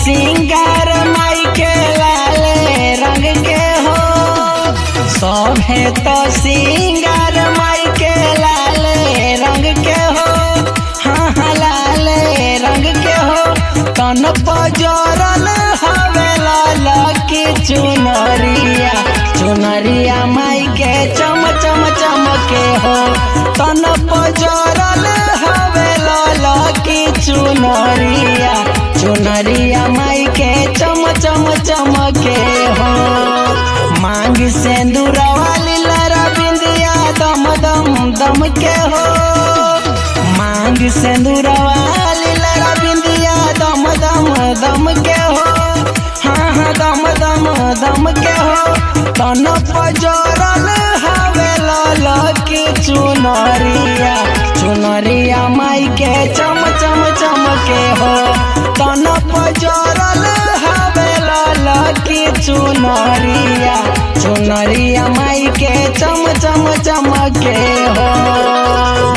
सिंगार माई के लाले रंग के हो सभे तो सिंगार माई के लाले रंग के हो हाँ हाँ लाले रंग के हो तन पजरल हवे लाल की चुनरिया चुनरिया माई के चम चम चमके हो तन पजरल हवे लाल की चुनरिया चुनरिया माई के चम चम चमके हो मांग सिंदूरवा लीला बिंदिया दम दम दम के हो मांग सिंदूरवा लीला बिंदिया दम दम दम के हो हाँ हाँ दम दम दम के हो तन पजरल हवे लाल की चुनरिया चुनरिया माई के चम चम चमके हो तन पजरल हवे लाल की चुनरिया चुनरिया माई के चम चम चमके हो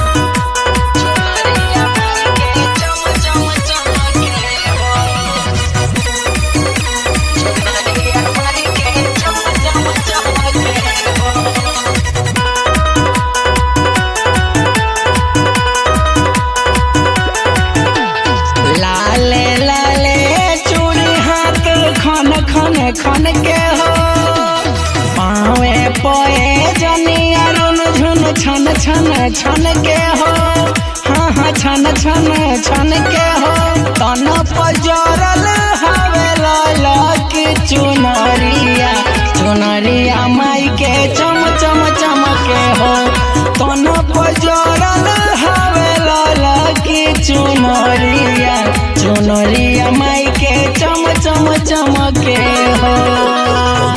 लाले लाले चूड़ी हाथ खन खन खन के हो पावे पोए जनी अरुण झुन छन छन छन के हो हाँ हाँ छन छन छन के हो तन पजरल हवे लाल की चुनरिया चुनरिया माई के चम चम चमके हो तन पजरल हवे लाल की चुनरिया चुनरिया माई के चम चम चमके हो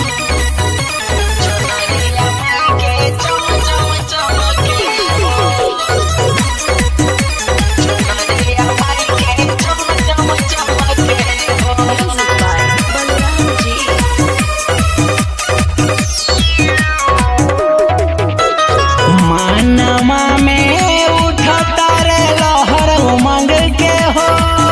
मानमा में उठता रे लहर उमंग के हो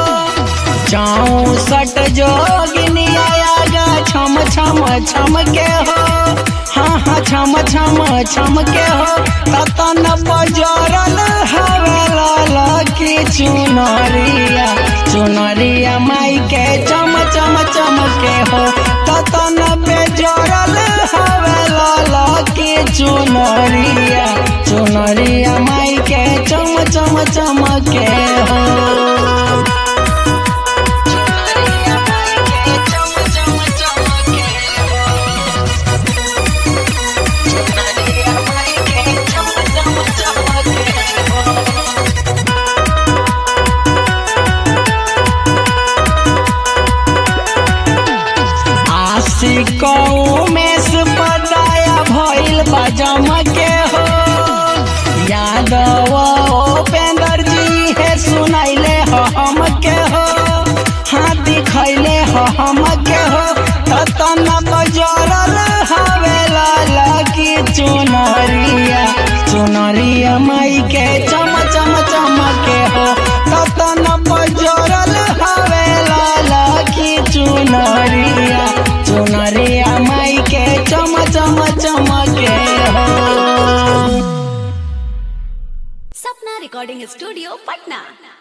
चौसठ जोगिनिया आगा छम छम छम के हो हाँ हाँ छम छम छम के हो ततन बजरल हवे लाल की चुनरिया चुनरिया माई के चम चम चम के हो ततन बेजरल हवे लाल की चुनरिया चुनरिया माई के चम चम चम के हो आशिकों में से पदाया भइल बजम के हो यादव उपेंद्र जी है सुनैले हो हम के हो हाँ दिखैले हो हम के हो ततन बजरल हवे लाल की चुनरिया चुनरिया माई के चम चम चमके हो ततन बजरल हवे लाल की चुनरिया चुनरिया माई के चम चम चमके हो सपना रिकॉर्डिंग स्टूडियो पटना